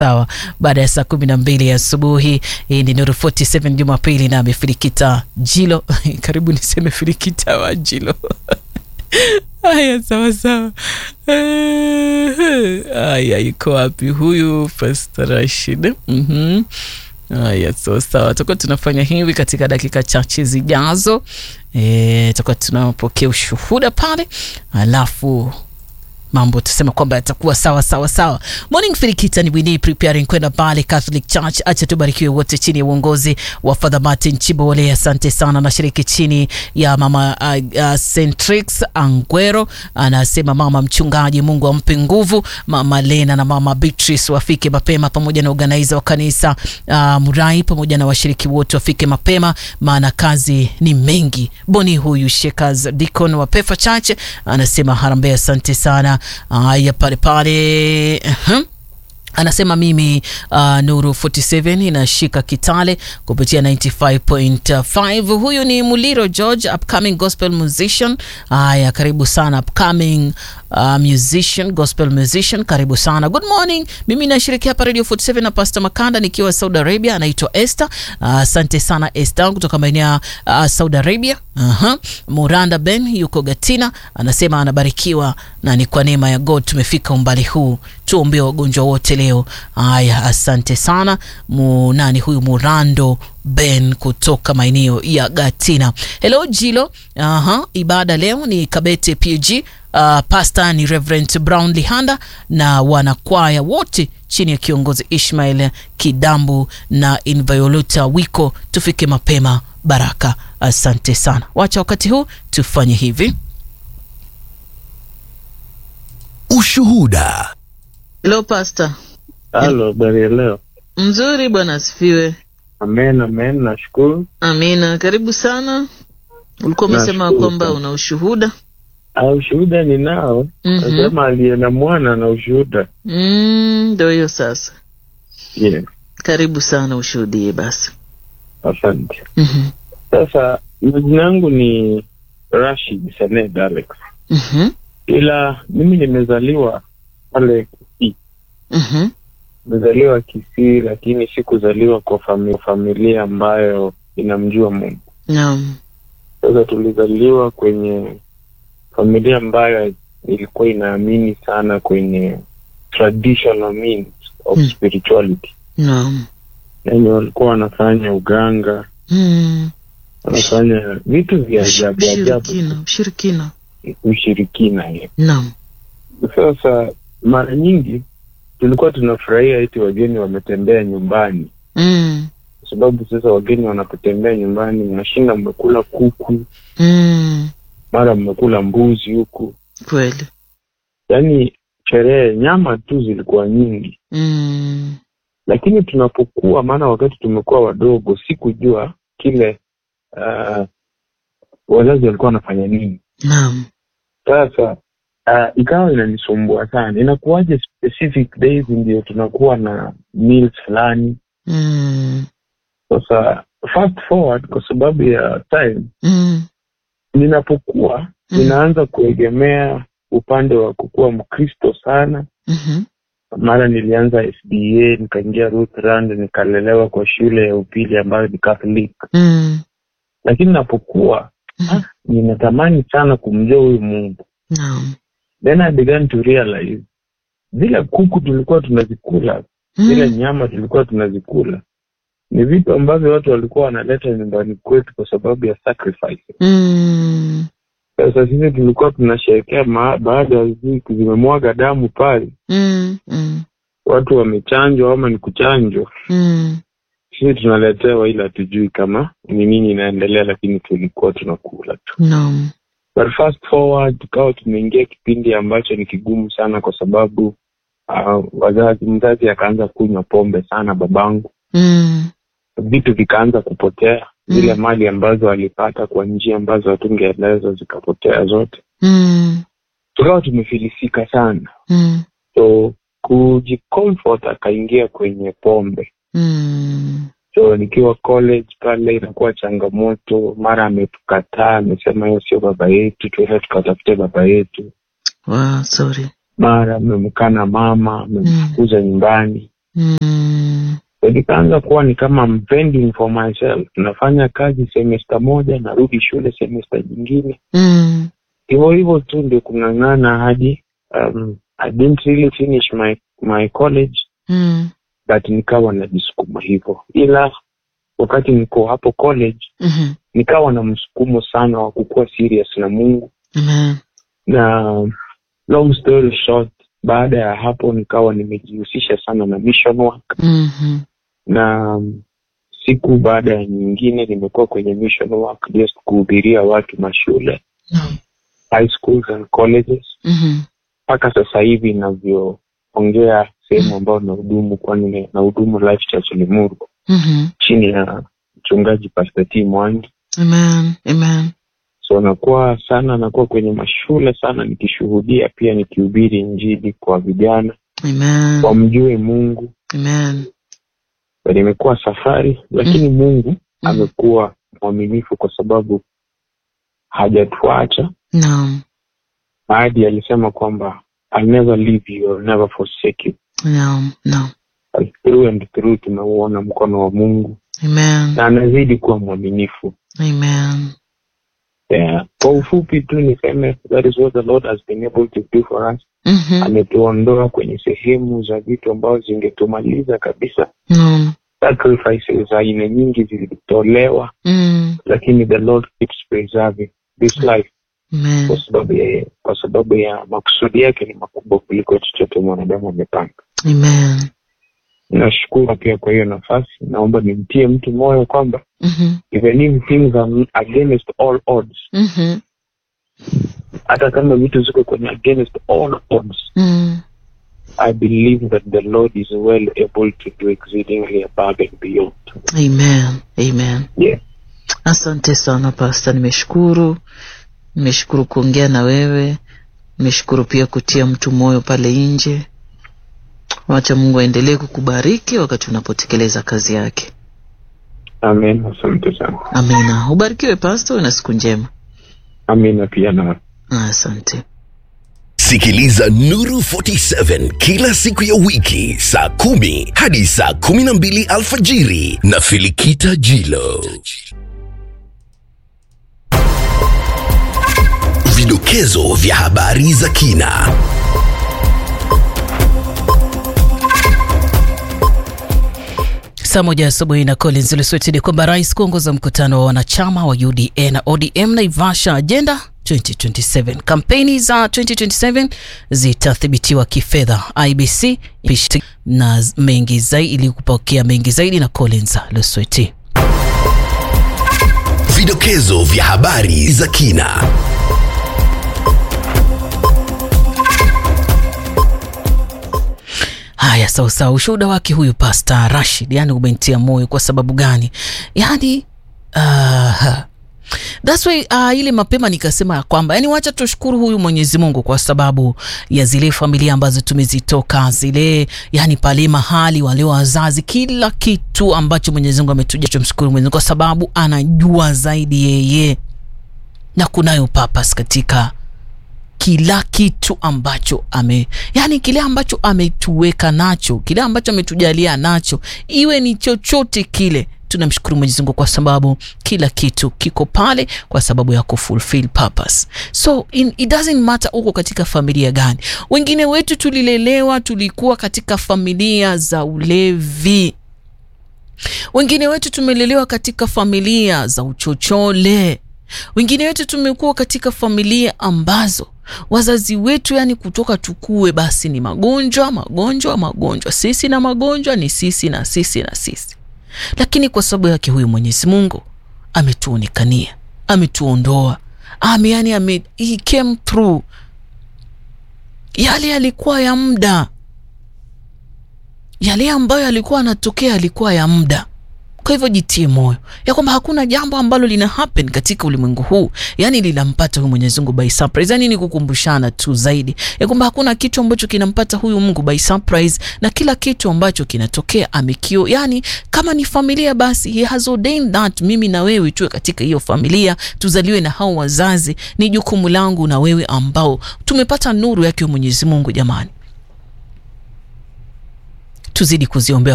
sawa baada ya saa kumi na mbili asubuhi. Hii ni Nuru 47 Jumapili na amefilikita Jilo karibu niseme filikita wa Jilo Haya, sawa sawa. Haya, iko wapi huyu Pastor Rashid? Mhm. Haya, sawa sawa, tutakuwa tunafanya hivi katika dakika chache zijazo. Eh, tutakuwa tunapokea ushuhuda pale, alafu mambo tusema kwamba yatakuwa sawa sawa sawa. Morning Filikita ni Winnie preparing kwenda pale Catholic Church. Acha tubarikiwe wote chini ya uongozi wa Father Martin Chibole. Asante sana. Nashiriki chini ya mama uh, uh, Centrix Angwero, anasema mama mchungaji, Mungu ampe nguvu. Mama Lena na mama Beatrice wafike mapema, pamoja na organizer wa kanisa uh, Murai, pamoja na washiriki wote wafike mapema, maana kazi ni mengi. Boni huyu Shekaz Deacon wa Pefa Church anasema harambee, asante sana. Haya, pale pale uh-huh. Anasema mimi uh, Nuru 47 inashika Kitale kupitia 95.5. Huyu ni Muliro George, upcoming gospel musician. Haya, karibu sana upcoming uh, musician, gospel musician, karibu sana. Good morning, mimi nashiriki hapa Radio 47 na Pastor Makanda nikiwa Saudi Arabia, anaitwa Esther. Asante uh, sana Esther kutoka maeneo ya uh, Saudi Arabia. uh-huh. Muranda Ben yuko Gatina, anasema anabarikiwa na ni kwa neema ya God tumefika umbali huu, tuombee wagonjwa wote leo. Haya, asante sana munani huyu Murando Ben kutoka maeneo ya Gatina. Hello Jilo. Aha, ibada leo ni Kabete PG. Uh, pasta ni Reverend Brown Lihanda na wanakwaya wote chini ya kiongozi Ishmael Kidambu na Inviolata Wiko. Tufike mapema baraka. Asante sana. Wacha wakati huu tufanye hivi. Ushuhuda. Hello Pastor. Halo, habari ya leo? Mzuri bwana asifiwe. Amen, amen, nashukuru. Amina. Karibu sana. Ulikuwa umesema Nashukuru kwamba sana. una ushuhuda. Ah, ushuhuda ninao. Mhm. Nasema aliye na mwana na ushuhuda. Mm, ndio hiyo sasa. Yeah, Karibu sana ushuhudie basi. asante. Mhm. Sasa majina yangu ni Rashid Saned Alex, Mhm. ila mimi nimezaliwa pale Kisii. Mhm. Nimezaliwa Kisii, lakini sikuzaliwa kwa fami- familia ambayo inamjua Mungu. Naam. Sasa tulizaliwa kwenye familia ambayo ilikuwa inaamini sana kwenye traditional means of Hmm. spirituality. Naam. Yani walikuwa wanafanya uganga, Mm. wanafanya vitu vya ajabu ajabu, Ushirikina, ushirikina. ushirikina hiyo. Naam. Sasa mara nyingi tulikuwa tunafurahia eti wageni wametembea nyumbani, Mm. kwa sababu sasa wageni wanapotembea nyumbani, mnashinda mmekula kuku, Mm. mara mmekula mbuzi huku, Kweli. yaani sherehe, nyama tu zilikuwa nyingi. Mm. lakini tunapokuwa, maana wakati tumekuwa wadogo, sikujua kile uh, wazazi walikuwa wanafanya nini. Naam. Sasa uh, ikawa inanisumbua sana, inakuwaje specific days ndio tunakuwa na meals fulani. Mm. Sasa fast forward, kwa sababu ya time, Mm. ninapokuwa Mm. ninaanza kuegemea upande wa kukuwa Mkristo sana. Mhm. Mara nilianza SDA, nikaingia Lutheran, nikalelewa kwa shule ya upili ambayo ni Catholic. Mm. lakini napokuwa Mhm. ah, ninatamani sana kumjua huyu Mungu. Naam. Then I began to realize zile kuku tulikuwa tunazikula, zile Mm. nyama tulikuwa tunazikula ni vitu ambavyo watu walikuwa wanaleta nyumbani kwetu kwa sababu ya sacrifice. Mm. Sasa sisi tulikuwa tunasherekea ma- baada ya siku zimemwaga damu pale, Mm. Mm. watu wamechanjwa ama ni kuchanjwa, Mm. sisi tunaletewa, ila hatujui kama ni nini inaendelea, lakini tulikuwa tunakula tu. Naam. But fast forward tukawa tumeingia kipindi ambacho ni kigumu sana kwa sababu uh, wazazi mzazi akaanza kunywa pombe sana babangu Mm. vitu vikaanza kupotea zile Mm. mali ambazo alipata kwa njia ambazo hatungeelezwa zikapotea zote Mm. tukawa tumefilisika sana Mm. so kujicomfort akaingia kwenye pombe Mm. so nikiwa college pale inakuwa changamoto mara ametukataa amesema hiyo sio baba yetu tuende tukatafute baba yetu Wow, sorry. mara amemkana mama amemfukuza nyumbani Mm. So nikaanza kuwa ni kama I'm vending for myself nafanya kazi semesta moja narudi shule semesta nyingine Mm. hivyo hivyo tu ndio kung'ang'ana hadi um, I didn't really finish my my college Mm. but nikawa najisukuma hivyo ila wakati niko hapo college Mhm. nikawa na msukumo sana wa kukuwa serious na mungu Amen. na long story short baada ya hapo nikawa nimejihusisha sana na mission work Mhm. na um, siku baada ya nyingine nimekuwa kwenye mission work just kuhubiria watu mashule Naam. high schools and colleges Mhm. mpaka sasa hivi inavyoongea sehemu ambayo nahudumu kwani nahudumu life church limuru Mhm. chini ya mchungaji pastor t mwangi Amen. Amen. so nakuwa sana nakuwa kwenye mashule sana nikishuhudia pia nikihubiri injili kwa vijana Amen. wamjue mungu Amen. na imekuwa safari lakini mungu amekuwa mwaminifu kwa sababu hajatuacha Naam. hadi alisema kwamba I'll never leave you, I'll never forsake you. Naam. Naam. Through and through tumeuona mkono wa mungu Amen. na anazidi kuwa mwaminifu Amen. yeah. kwa ufupi tu niseme that is what the lord has been able to do for us Mhm. ametuondoa kwenye sehemu za vitu ambazo zingetumaliza kabisa Naam. sacrifices za aina nyingi zilitolewa Mm. lakini the lord keeps preserving this life Amen. kwa sababu ya kwa sababu ya makusudi yake ni makubwa kuliko chochote mwanadamu amepanga Amen. nashukuru pia kwa hiyo nafasi naomba nimtie mtu moyo kwamba Mhm. even if things are against all odds Mhm. hata kama vitu ziko kwenye against all odds Mm. i believe that the lord is well able to do exceedingly above and beyond Amen. Amen. yeah Asante sana Pasta, nimeshukuru. Nimeshukuru kuongea na wewe. Nimeshukuru pia kutia mtu moyo pale nje. Wacha Mungu aendelee kukubariki wakati unapotekeleza kazi yake. amen asante sana Amina. Ubarikiwe Pasta, uwe na siku njema. amina pia na Asante. Sikiliza Nuru 47 kila siku ya wiki saa kumi hadi saa kumi na mbili alfajiri na Filikita Jilo. Vidokezo vya habari za kina. Saa moja asubuhi na Collins Luswetidi kwamba rais kuongoza mkutano wa wanachama wa UDA na ODM Naivasha Agenda 2027. Kampeni za 2027 zitathibitiwa kifedha. IBC pishi na mengi zaidi ili kupokea mengi zaidi na Collins Lusweti. Vidokezo vya habari za kina. Haya, sawa sawa. Ushuhuda wake huyu Pasta Rashid, yani umentia moyo. Kwa sababu gani? Yani uh, that's why uh, ile mapema nikasema ya kwamba yani, wacha tushukuru huyu Mwenyezi Mungu kwa sababu ya zile familia ambazo tumezitoka zile, yani pale mahali wale wazazi, kila kitu ambacho Mwenyezi Mungu ametuja, tumshukuru Mwenyezi Mungu kwa sababu anajua zaidi yeye, na kunayo purpose katika kila kitu ambacho ame yani kile ambacho ametuweka nacho kile ambacho ametujalia nacho iwe ni chochote kile tunamshukuru mwenyezi mungu kwa sababu kila kitu kiko pale kwa sababu ya kufulfill purpose so in, it doesn't matter uko katika familia gani wengine wetu tulilelewa tulikuwa katika familia za ulevi wengine wetu tumelelewa katika familia za uchochole wengine wetu tumekuwa katika familia ambazo wazazi wetu yani kutoka tukue basi ni magonjwa magonjwa magonjwa sisi na magonjwa ni sisi na sisi na sisi lakini kwa sababu yake huyu mwenyezi mungu ametuonekania ametuondoa ame yani ame, he came through yale yalikuwa ya muda yale ambayo yalikuwa anatokea yalikuwa ya muda kwa hivyo jitie moyo ya kwamba hakuna jambo ambalo lina happen katika ulimwengu huu yani linampata huyu mwenyezi mungu by surprise yani ni kukumbushana tu zaidi ya kwamba hakuna kitu ambacho kinampata huyu mungu by surprise na kila kitu ambacho kinatokea amekio yani kama ni familia basi he has ordained that mimi na wewe tuwe katika hiyo familia tuzaliwe na hao wazazi ni jukumu langu na wewe ambao tumepata nuru yake mwenyezi mungu jamani tuzidi kuziombea